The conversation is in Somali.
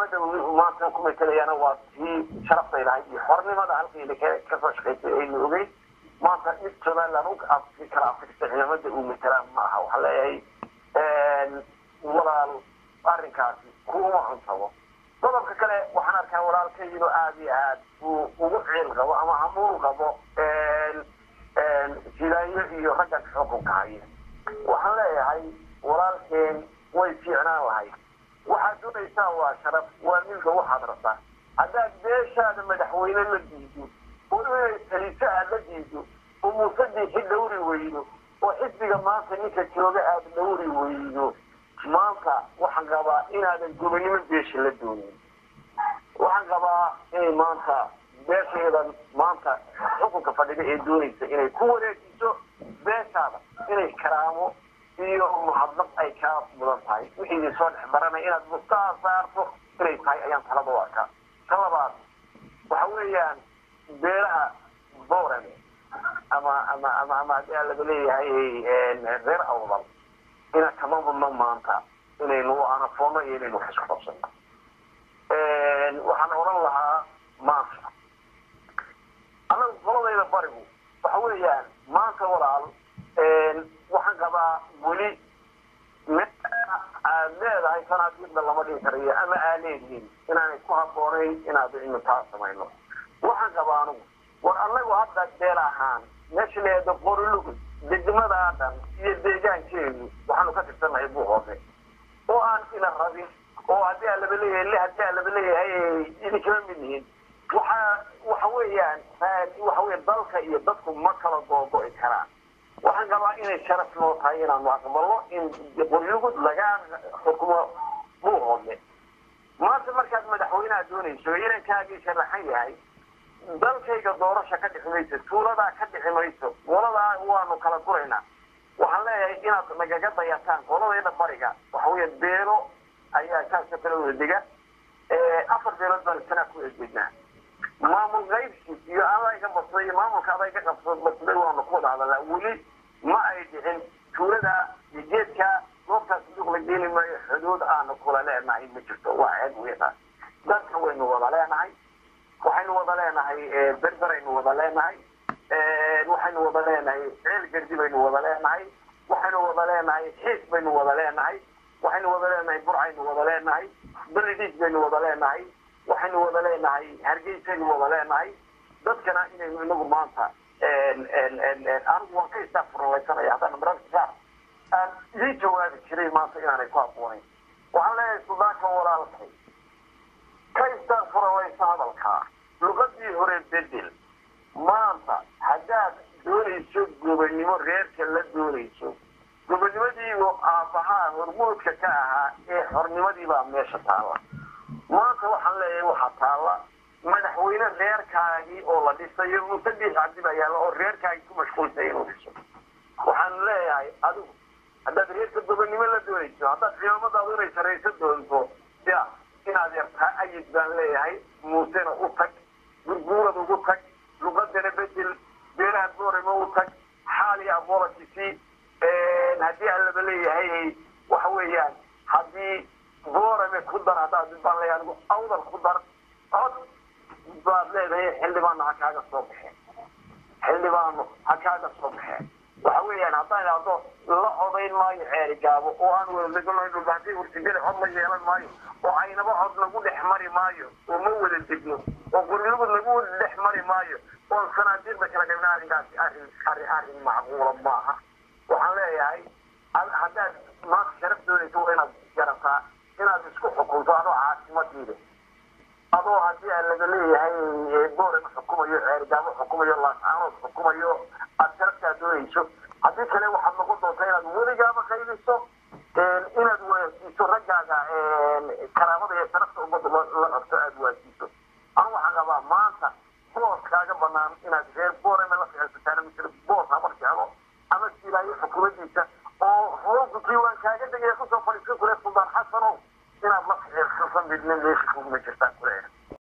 xukuumadda maanta ku matelayana waa tii sharaftay lahayd iyo xornimada halkayna kasoo shaqaysay aynu ogeyn maanta mid somaliland u kala afrista ciidamada uu matelaan ma aha waxaa leeyahay walaal arrinkaasi kuma cuntabo qodobka kale waxaan arkaa walaalkayino aada iyo aad uu ugu ciil qabo ama hamuul qabo jilaayo iyo raggan xukunka haya waxaan leeyahay walaalkeen way fiicnaan lahayd waxaad doonaysaa waa sharaf waa milka waxaad rabtaa haddaad beeshaada madaxweyne la diido oo inay taliso aad la diido oo muusadixi dhawri weydo oo xisbiga maanta ninka jooga aada dhawri weydo maanta waxaan qabaa inaadan gobonimo beesha la doonin waxaan qabaa inay maanta beeshaydan maanta xukunka fadhida ee doonaysa inay ku wareejiso beeshaada inay karaamo iyo muxadnaq ay kaa mudan tahay wixii idin soo dhex baranay inaad mustaa saarto inay tahay ayaan talada u arkaa ta labaad waxa weeyaan beelaha boorame ama ama ama ama haddii aan laga leeyahay reer awdal ina kama mudno maanta inaynu anafoonno iyo inaynu wax isku qabsano waxaan odhan lahaa maanta anagu qoladayda barigu waxa weeyaan maanta walaal waxaan qabaa weli aad leedahay sanaadiiqda lama dhihi karayo ama aa leedihiin inaanay ku habboonayn inaad inu taa samayno waxaan qabaa anugu war anagu hadda beel ahaan meesha leeda qorilugud degmadaa dhan iyo deegaankeedu waxaanu ka tirsannahay buu hoose oo aan ina rabin oo haddii aan laba leeyahay le haddii aan laba leeyahay idinkama mid yihiin waxa waxa weeyaan waxa weya dalka iyo dadku ma kala googo'i karaan waxaan qabaa inay sharaf noo tahay inaanu aqbalno in qoryugud laga xukumo buu hoose maanta markaad madaxweyneha doonayso inankaagii sharaxan yahay dalkayga doorasha ka dhixi mayso tuuladaa ka dhixi mayso qoladaa waanu kala guraynaa waxaan leeyahay inaad nagaga dayataan qoladayda bariga waxa weya beelo ayaa kaasa kala wada dega afar beelood baan sanaa ku eejeednaa maamul qaybsi iyo adayga basday iyo maamulka adayga qabso basday waanu ku wada hadalnaa weli ma ay dhicin tuulada iyo geedka goobtaas duuq la geeli maayo xuduud aanu kula leenahay ma jirto waa ceeb weynaa dadka waynu wada leenahay waxaynu wada leenahay berberaynu wada leenahay waxaynu wada leenahay ceel gardi baynu wada leenahay waxaynu wada leenahay xiis baynu wada leenahay waxaynu wada leenahay burcaynu wada leenahay beridhiis baynu wada leenahay waxaynu wada leenahay hargeysaynu wada leenahay dadkana inaynu inagu maanta anigu waan ka istaafurlaysanaya haddana mararka qaar aan idiin jawaabi jiray maanta inaanay ku habboonayn waxaan leeyahay sudaanka walaalkay ka istaafuralaysa hadalkaa luqadii hore bedel maanta haddaad doonayso gobonnimo reerka la doonayso gobonnimadiibu aabbahaa hormuudka ka ahaa ee xornimadiibaa meesha taalla maanta waxaan leeyahay waxaa taalla madaxweyne reerkaagii oo la dhisayo musadix cabdi baa yaalla oo reerkaagii ku mashquulsay inuu dhiso waxaan leeyahay adigu haddaad reerka gobonnimo la doonayso haddaad ciidamadaadu inay sarayso doonto ya inaad yartaa ayid baan leeyahay muusena u tag gurguurad ugu tag luqadana bedel beelaha boorama u tag xaaliya abolotisi haddii aan laba leeyahay waxa weeyaan haddii boorame ku dar haddaad baan leeyahay anigu awdal ku dar cod baad leedahay xildhibaano ha kaaga soo baxeen xildhibaano ha kaaga soo baxeen waxa weeyaan haddaan idhaahdo la codayn maayo ceeri gaabo oo aan wadadegno dhulbaantay ursigada cod la yeelan maayo oo aynaba cod lagu dhex mari maayo oo ma wada degno oo gurigud lagu dhex mari maayo oo sanaadiiqda kala qaybna arrinkaasi arrin arrin arrin macquula maaha waxaan leeyahay haddaad maanta sharaf doonayso waa inaad garataa inaad isku xukunto adoo caasimadiida adoo haddii aan laga leeyahay boorem xukumayo ceerigaabo xukumayo laascaanood xukumayo aad sharaftaa doonayso haddii kale waxaad noqon doontaa inaad weligaaba qaybiso inaad waasiiso raggaaga karaamada iyo sharafta ummadda la qabto aada waasiiso anu waxaan qabaa maanta boos kaaga banaan inaad reer booreme la ficilsataana misle boos habar jeclo ama silaayo xukuumadiisa oo hoogu diiwaan kaaga degaya kusoo fadhiisan kule suldaan xasanow inaad la ficilsasan midna meesha kuguma jirtaan kuleeyahay